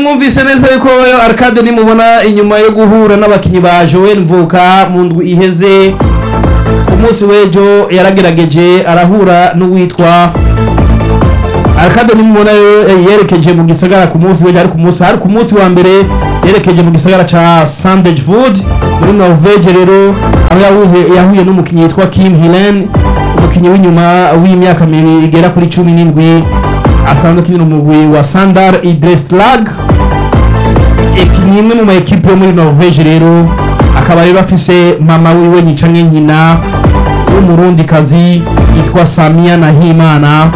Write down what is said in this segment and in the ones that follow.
mwumvise neza yuko arcade nimubona inyuma yo guhura n'abakinyi ba joel mvuka mu ndwi iheze ku munsi w'ejo yaragerageje arahura n'uwitwa arcade nimubona yo yerekeje mu gisagara ku munsi w'ejo ari ku munsi hari ku munsi wa mbere yerekeje mu gisagara ca sandage food muri norvege rero aho yahuye yahuye n'umukinyi yitwa kim hilen umukinyi w'inyuma w'imyaka mibiri igera kuri cumi n'indwi asanzwe akinira umugwi wa sandar idreslag ni imwe mu ma ekipe yo muri norvege rero akaba rero afise mama wiwe nicamwe nkina w'umurundikazi yitwa samia nahimana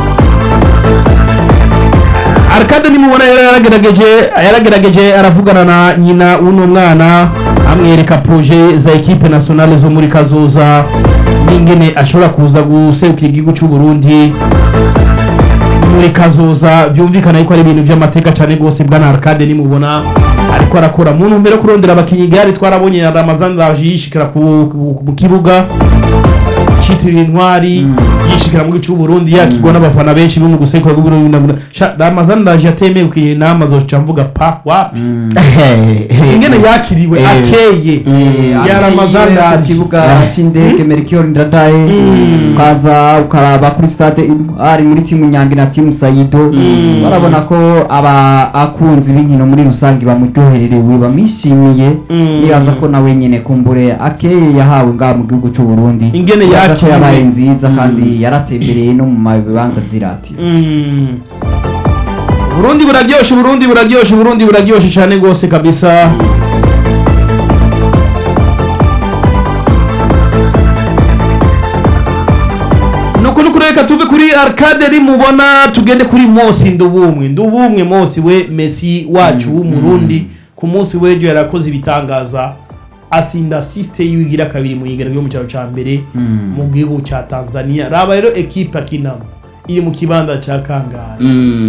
arcade nimubona yari yaragerageje yaragerageje aravugana na nyina w'uno mwana amwereka proje za ekipe nationale zo muri kazoza n'ingene ashobora kuza guserukira igihugu cy'u Burundi muri kazoza byumvikana yuko ari ibintu by'amateka cyane rwose bwana arcade nimubona ariko arakora mu ntumbero yo kurondera abakinnyi igare twarabonye na ramazan raje yishikira ku ku- mu kibuga citiriwe intwari yishikira mu gihugu cy'u Burundi yakigwa n'abafana benshi bo mu gusekura rw'ibiro ramazan raje yatemeye kugira inama zoca mvuga pa wapi ingene yakiriwe Eh. akeye ya ramazan ku raje kibuga cy'indege Melchior Ndadaye ukaza ukaraba kuri stade ari muri timu Nyange na timu Saido barabona ko aba akunzi b'inkino muri rusange bamuryohererewe bamwishimiye Mm. nibaza ko nawe nyene kumbure akeye yahawe ngaha mu gihugu cy'u Burundi Ingene Nibaza ko yakiriwe. yabaye nziza kandi yaratembereye no mu bibanza vy'iratiro Mm. Burundi buraryoshe Burundi buraryoshe Burundi buraryoshe cyane gose kabisa nuko nuko reka tuve kuri arcade rimubona tugende kuri Mosi ndubumwe ndubumwe Mosi we Messi wacu w'umurundi ku munsi w'ejo yarakoze ibitangaza asinda assiste yigira kabiri mu yigero ryo mu cyaro ca mbere mu gihugu ca Tanzania raba rero equipe akinamo iri mu kibanza ca Kangara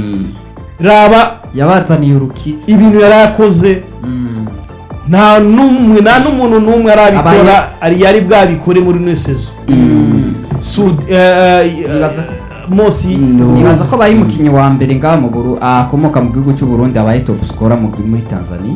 raba yabazaniye urukiza ibintu yarakoze nta numwe nta n'umuntu n'umwe arabikora ari yari bwabikore muri ino sezo Sud eh, eh, Nibaza- Mosi nibaza ko abaye umukinnyi wa mbere ngaha mu Buru akomoka mu gihugu cy'u Burundi abaye top scorer mu muri Tanzania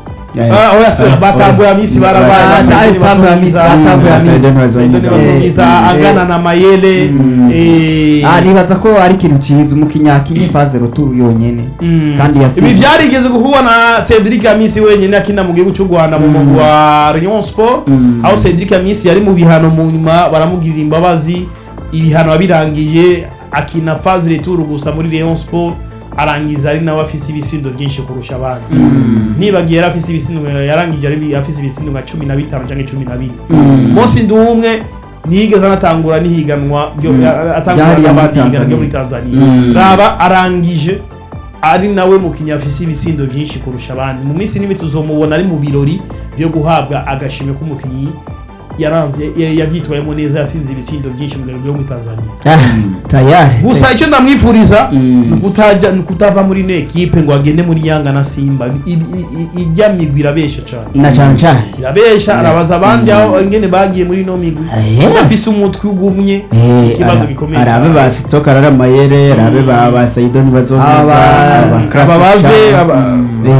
Ah, oya se batambuye amisi barabaye Ah, Basayidoni batambuye amisi, Bazungiza. batambuye amisi. Basayidoni Basayidoni Bazungiza. Bazungiza, Eh, angana eh. na mayele Mm. eh, Ah, nibaza ko ari ikintu cyiza umukinnyi akinye faze ruturu yonyene Mm. kandi ibi yatsinze byarigeze guhura na Cedric Amisi wenyine akina mu gihugu cy'u Rwanda mu mugwi wa Rayon Sport Mm. aho Cedric Amisi yari mu bihano mu nyuma baramugirira imbabazi ibihano abirangiye akina phase retour gusa muri Rayon Sport arangiza ari nawe afise ibisindo byinshi kurusha abandi nibagiye yari afise ibisindo yarangije ari afise ibisindo nka cumi na bitanu cyangwa cumi na bine Mosi Nduwumwe ntiyigeze anatangura n'ihiganwa ryo- atangura Ryari n'abandi muri higanwa ryo muri Tanzania. Tanzania raba arangije ari nawe mukinnyi afise ibisindo byinshi kurusha abandi mu minsi n'imwe tuzomubona ari mu birori byo guhabwa agashimwe k'umukinnyi yaranze ya- yavyitwayemo neza yasinze ibisindo byinshi mu birori byo muri Tanzania tayari gusa icyo ndamwifuriza Mm. ni ukutaja ni ukutava muri ino ekipe ngo agende muri Yanga na Simba I- i- i- ijya migwi irabesha cyane na cyane cyane irabesha arabaza abandi aho ingene bagiye muri ino migwi Eh. udafise umutwe ugumye ikibazo gikomeye arabe cyane ba Fiston Karara Mayere arabe ba ba Saidoni bazoneza Aba- aba bave, aba-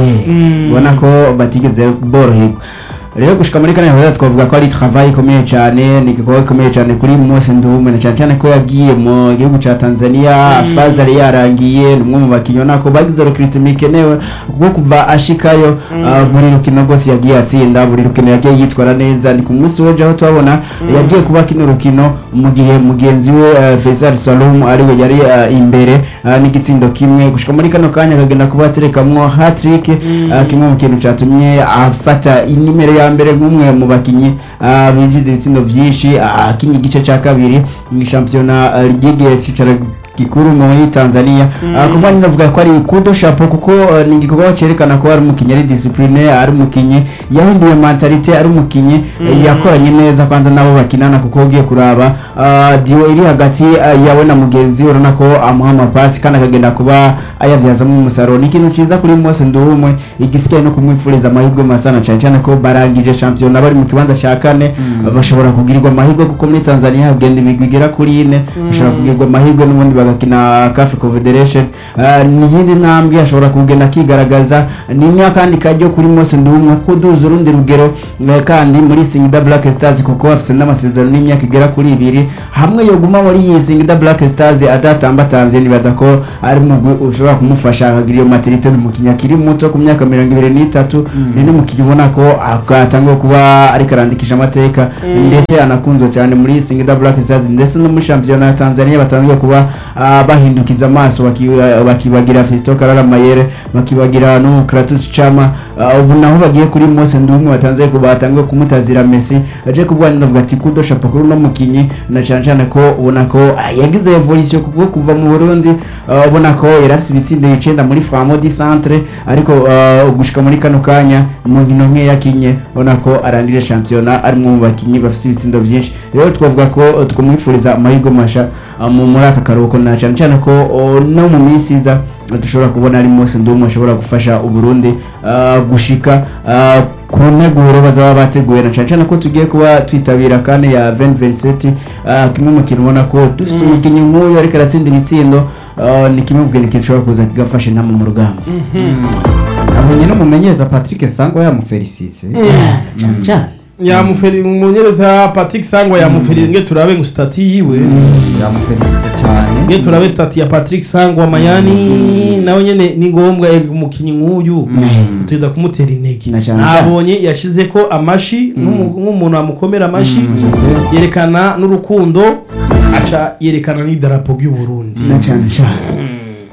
Mm. ubona ko batigeze boroherwa rero gushika muri kane heza twavuga ko ari travail ikomeye cyane ni igikorwa gikomeye cyane kuri Mose Ndume na cyane cyane ko yagiye mu gihugu ca Tanzania faza yari yarangiye ni umwe mu bakinyi nako bagize recruitment ikenewe kuko kuva ashikayo ah, buri rukino rwose yagiye atsinda buri rukino yagiye yitwara neza ni ku munsi w'ejo aho twabona yagiye kuba kino rukino mu gihe mugenzi we eh, Faisal Salum ariwe yari eh, imbere ah, n'igitsindo kimwe gushika muri kano kanya akagenda kuba aterekamwo hat-trick ah, kimwe mu kintu catumye afata inimero ya mbere nk'umwe mu bakinyi ah, binjiza ibitsindo vyinshi ah, akinye igice ca kabiri mu shampiyona ah, ry'igihe cicaro gikuru muri Tanzania Ah, kuba ninavuga ko ari kudo chapeau kuko ah, ni igikorwa cerekana ko ari umukinyi ari discipline ari umukinyi yahinduye mentalite ari umukinyi eh, yakoranye neza kwanza nabo bakinana kuko ugiye kuraba ah, diwo iri hagati ah, yawe na mugenzi we urabona ko amuha amapasi kandi akagenda kuba ayavyazamo umusaruro ni ikintu ciza kuri Mose Nduwumwe igisigaye no kumwifuriza amahirwe masana cyane cyane ko barangije shampiyona bari mu kibanza ca kane bashobora kugirirwa amahirwe kuko muri Tanzania hagenda imigwi igera kuri ine bashobora kugirirwa amahirwe n'ubundi agakina CAF Confederation Ah, ni iyindi ntambwe ashobora kugenda akigaragaza ni n'akandi kajyo kuri Mose Ndumwe kuduza urundi rugero eh, kandi muri Singida Black Stars kuko bafise n'amasezerano n'imyaka igera kuri ibiri hamwe yoguma muri iyi Singida Black Stars adatambatambye nibaza ko ari mugwi ushobora kumufasha akagira iyo maturité ni umukinnyi akiri muto ku myaka mirongo ibiri n'itatu ni n'umukinnyi ubona ko atangiye kuba ariko arandikisha amateka ndetse anakunzwe cyane muri Singida Black Stars ndetse no muri shampiyona ya Tanzania batangiye kuba ah, bahindukiza amaso baki- bakibagira Fiston Karara Mayere bakibagira no Kratos Chama Ah, ubu naho bagiye kuri Mose Ndumwe batanze ko batangiye kumutazira Messi aje kuvuga ndavuga ati kudo shapakuru no mukinyi na cyane cyane ko ubona ko ah, yagize evolution kuko kuva mu Burundi ah, ubona ko yari afite ibitsindo icenda muri Famo di Centre ariko ah, gushika muri kano kanya mu nkino nke yakinye ubona ko arangije shampiyona ari mu bakinyi bafite ibitsindo byinshi rero twavuga ko eh, twamwifuriza amahirwe masha ah, mu- muri aka karuhuko na cyane cyane ko oh, no mu minsi iza dushobora kubona ari Mose Ndumwe ashobora gufasha uburundi ah, gushika ah, ku nteguro bazaba bateguye na cyane cyane ko tugiye kuba twitabira kane ya 2027 ah, kimwe mu kintu ubona ko dufite umukinnyi nk'uyu ariko aratsinda ibitsindo ah, ni kimwe mu bintu gishobora kuza kigafasha inama mu rugamba abonye n'umumenyereza patrick sangwa yamufelicise cyane cyane yamuferi umumenyereza Patrick Sangwa yamuferi nge turabe ngo stati yiwe yamufelicise cyane nge turabe stati ya Patrick Sangwa Mayani nawe nyene ni ngombwa eh, umukinyi nk'uyu utenda kumutera intege Na cyane cyane. nabonye yashize ko amashi nk'umu- nk'umuntu amukomera amashi yerekana n'urukundo aca yerekana n'idarapo ry'u Burundi na cyane cyane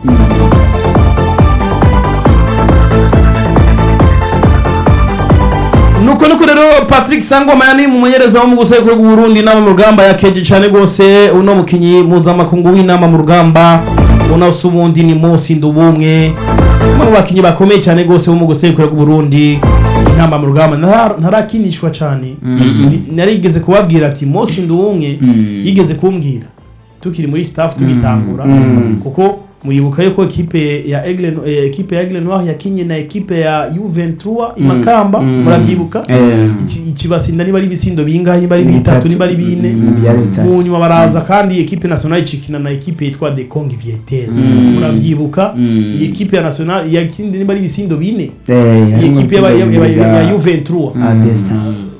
nuko nuko rero Patrick Sangwa Mayani mumenyereza wo mu gusekuru bw'u Burundi inama mu rugamba yakeje cyane gose uno mukinyi mpuzamakungu w'inama mu rugamba ubona se ubundi ni Mosi Ndubumwe umwe mu bakinyi bakomeye cyane gose bo mu gusekuru bw'u Burundi inama mu rugamba ntara- ntarakinishwa cyane Ni- narigeze kubabwira ati Mosi Ndubumwe yigeze kumbwira tukiri muri staff tugitangura kuko muribuka yuko ekipe ya Aigle eh, ekipe ya Aigle Noir yakinye na ekipe ya U23 imakamba murabyibuka Eh. Iki- ikibasinda niba ari ibisindo bingahe niba ari bitatu niba ari bine Mm, byari bitatu. mu nyuma baraza kandi ekipe nationale icikina na ekipe yitwa De Kong Vietel murabyibuka Mm. iyi ekipe ya nationale yakindi niba ari ibisindo bine Eh, iyi harimo ekipe ya- ya- itsinda ya- ya- ya rya U23 Adesa.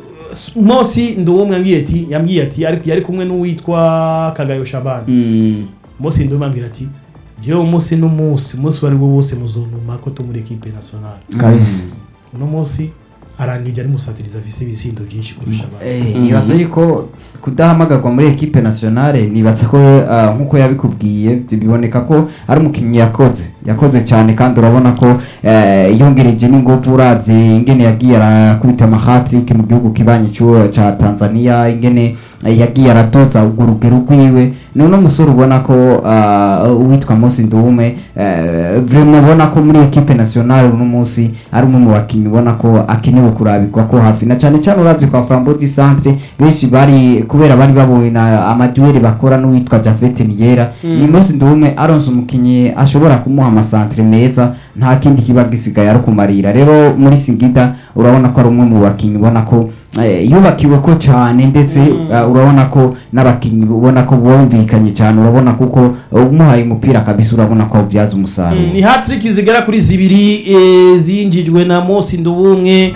Mosi Ndowumwe yambwiye ati yambwiye ati ariko yari kumwe n'uwitwa Kagayo Shabani Mm. Mosi Ndowumwe yambwira ati jewe umunsi n'umunsi umunsi wari wo wose muzonuma ko tumuri ekipe nationale kabisa uno munsi arangije ari musatiriza afise ibisindo byinshi kurusha abandi Eh, nibaza yuko kudahamagarwa muri ekipe nationale nibaza ko ah, nk'uko yabikubwiye biboneka ko ari umukinnyi yakoze yakoze cyane kandi urabona ko eh, yongereje n'ingufu uravye ingene yagiye arakubita amahatrick mu gihugu kibanye cy'uwo ca tanzania ingene eh, yagiye aratoza urwo rugero rwiwe ni uno musore ubona ko ah, uwitwa Mosi Ndume eh, vraiment ubona ko muri ekipe nationale uno munsi ari umwe mu bakinnyi ubona ko akenewe kurabirwa ko hafi na cyane cyane uravye kwa Flambeau du Centre benshi bari kubera bari babonye na amadueli bakora n'uwitwa Jafet Niyera ni Mosi Ndume aronse umukinnyi ashobora kumuha amasantre meza nta kindi kiba gisigaye ari kumarira rero muri Singida urabona ko ari umwe mu bakinnyi ubona ko eh, yubakiwe ko cyane ndetse uh, urabona ko n'abakinnyi ubona ko bumvikanye cyane urabona kuko uh, umuhaye umupira kabisa urabona ko awubyaza umusaruro ni hatrick zigera kuri zibiri eh, zinjijwe na Mosi Ndubumwe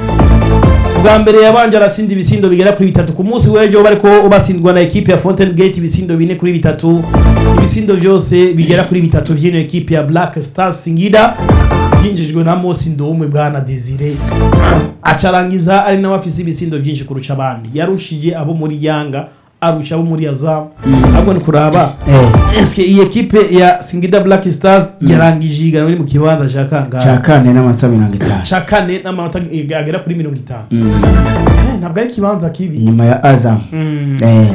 bwa mbere yabanje arasinda ibisindo bigera kuri bitatu ku munsi w'ejo bariko batsindwa na ekipe ya Fountain Gate ibisindo bine kuri bitatu ibisindo byose bigera kuri bitatu vy'ino ekipe ya Black Stars Singida byinjijwe na Mosi Ndubumwe bwana Desire acarangiza ari nawe afise ibisindo byinshi kurusha abandi yarushije abo muri Yanga arusha abo muri Azam ahubwo ni kuraba Eh, eske iyi ekipe ya Singida Black Stars yarangije ihiganwa iri mu kibanza cya ca kangahe kane n'amanota mirongo itanu cya kane n'amanota agera kuri mirongo itanu Mm. Eh, ntabwo ari ikibanza kibi inyuma ya azam Mm. Eh.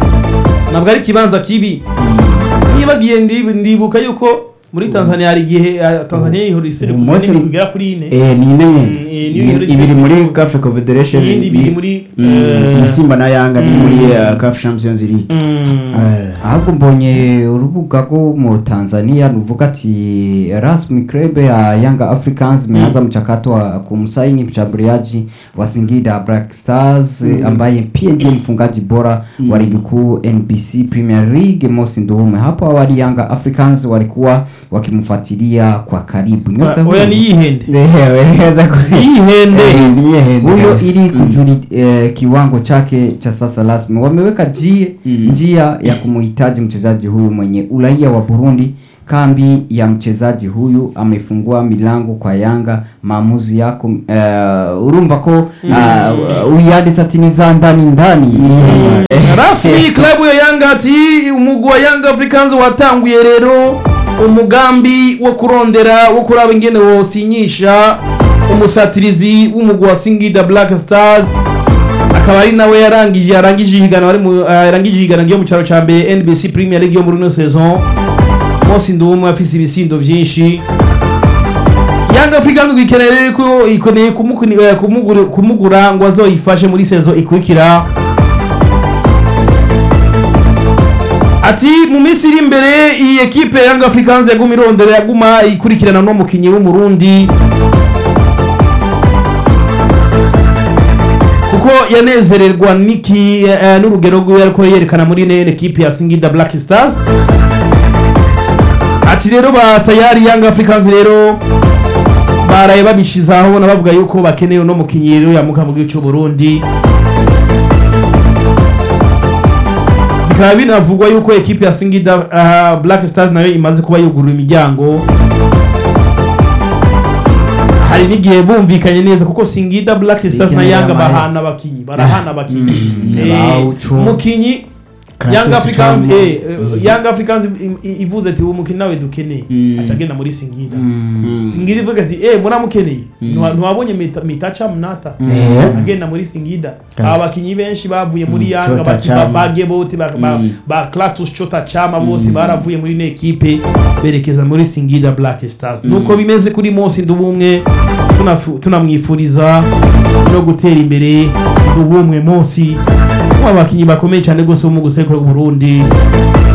ntabwo ari ikibanza kibi nibagiye ndi- ndibuka yuko muri tanzania hari igihe eh, tanzania yihora iseri Uyu munsi- bigera kuri ine Eh, ni ine Mm, nyene eh, niyo iherutse- ibiri muri CAF Confederation iyindi ibiri ni- muri Mm, eh, ni Simba na Yanga ni muri uh, CAF Champions League mm, Eh. ahubwo mbonye urubuga rwo mu tanzania ruvuga ati rasmi club ya yanga africans imeanza mchakato wa kumsaini mshambuliaji wa singida black stars eh, ambaye pia ndiye mfungaji bora wa ligi kuu nbc premier league mosi nduume hapo awali yanga africans walikuwa wakimfuatilia kwa karibu Nyota oya huyu- ni yihende Eh, weza ku- yihende Eh, niye hende huyo kabisa. ili kujuli eh, kiwango chake cha sasa rasmi wameweka jie, Mm. njia ya kumuhitaji mchezaji huyu mwenye uraia wa Burundi. Kambi ya mchezaji huyu amefungua milango kwa Yanga. Maamuzi yako uh, urumva ko uh, uyandi satini za ndani ndani rasmi klabu ya yanga ati umugwi wa yanga africans watanguye rero umugambi wo kurondera wo kuraba ingene wosinyisha umusatirizi w'umugwi wa singida black stars akaba ari nawe yarangije yarangije ihiganwa ari mu ah, yarangije ihiganwa ryo mu cyaro ca mbere NBC Premier League yo muri ino saison Mose Ndumwe afise ibisindo vyinshi Yanga Africans ikeneye rero ko ikeneye kumukuni- eh, kumugura kumugura ngo azoyifashe muri saison ikurikira ati mu minsi iri imbere iyi ekipe ya Young Africans yaguma irondera yaguma ikurikirana no mukinyi w'umurundi kuko yanezererwa niki eh, n'urugero rwiwe ariko yerekana muri ine ekipe ya Singida Black Stars ati rero ba tayari Young Africans rero baraye babishizaho bona bavuga yuko bakeneye uno mukinyi rero yamuka mu gihugu cy'u Burundi bikaba binavugwa yuko ekipe ya Singida uh, Black Stars nayo imaze kuba yugurura imiryango hari n'igihe bumvikanye neza kuko Singida Black Stars na Bikeneye Yanga amahera. bahana abakinyi barahana abakinyi Mm, Eh, Bawucu. umukinyi Kratos Young Africans Chama. eh, eh, Young Africans i- i- ivuze ati uwo mukinyi nawe dukeneye Mm. aca agenda muri Singida Mm. Singida ivuga ati eh muramukeneye Ntiwa- ntiwabonye Mita- mitacha mnata Eh. agenda muri Singida Kasi. abakinyi benshi bavuye muri Mm, Yanga Chota baki- Chama. ba- bage bote ba- ba- Mm. ba Klatus Chota Chama bose baravuye muri ine ekipe berekeza muri Singida Black Stars nuko bimeze kuri Mose Ndubumwe tunafu- tunamwifuriza no gutera imbere Ndubumwe Mose mu bakinyi bakomeye cyane gose bo mu gusekura Burundi